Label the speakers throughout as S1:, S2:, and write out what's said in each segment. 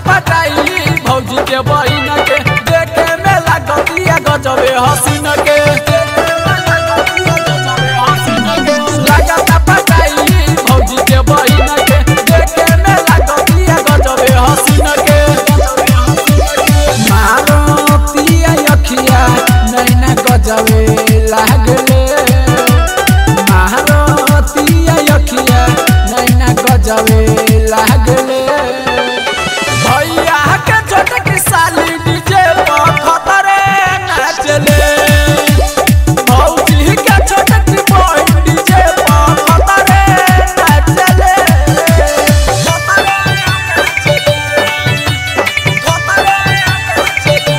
S1: पटाई भौजी के बहिन के देखे में लागतिया गजबे हसीन के लागता पटाई भौजी के बहिन के देखे में लागतिया गजबे हसीन के मारतिया अखिया नैना गजबे लागले मारतिया अखिया नैना गजबे लागले भैया के छोटकी साली डीजे पर खतरे नाचले भौजी के छोटकी बहिन डीजे पर खतरे नाचले खतरे नाचले खतरे नाचले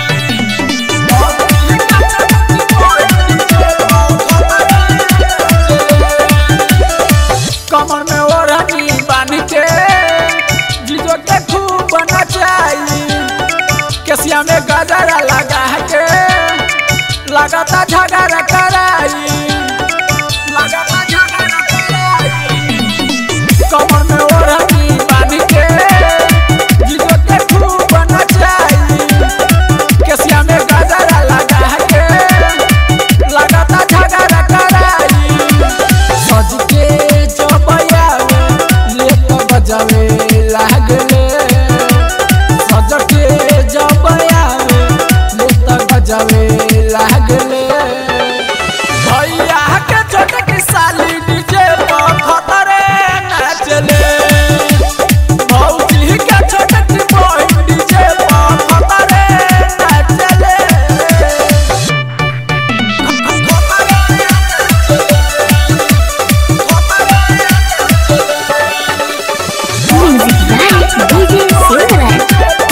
S1: भौजी के छोटकी बहिन डीजे पर खतरे नाचले कमर में ओढ़नी बांध के जीजो के खूब नचाई केसिया में गजरा लगा के लगाता झगड़ा कराई लगाता झगड़ा कराई कमर में ओढ़नी बांध के जीजो के खूब नचाई केसिया में गजरा लगा के लगाता झगड़ा कराई सज के जबया ले तो बजावे लागले सज के जबया ले तो बजावे लागले भैया के छोटकी साली डीजे पर खतरे नाचले भौजी के छोटकी बहिन डीजे पर खतरे नाचले
S2: Music by DJ Silverlight.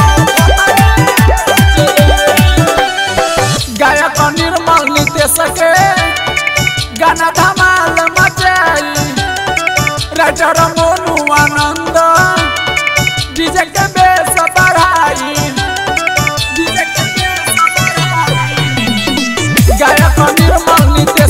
S1: गायक निर्मल नितेश के गाना धमाल मचाई राइटर मोनू आनंद डीजे के बेस बढ़ाई डीजे के बेस बढ़ाई गायक निर्मल नितेश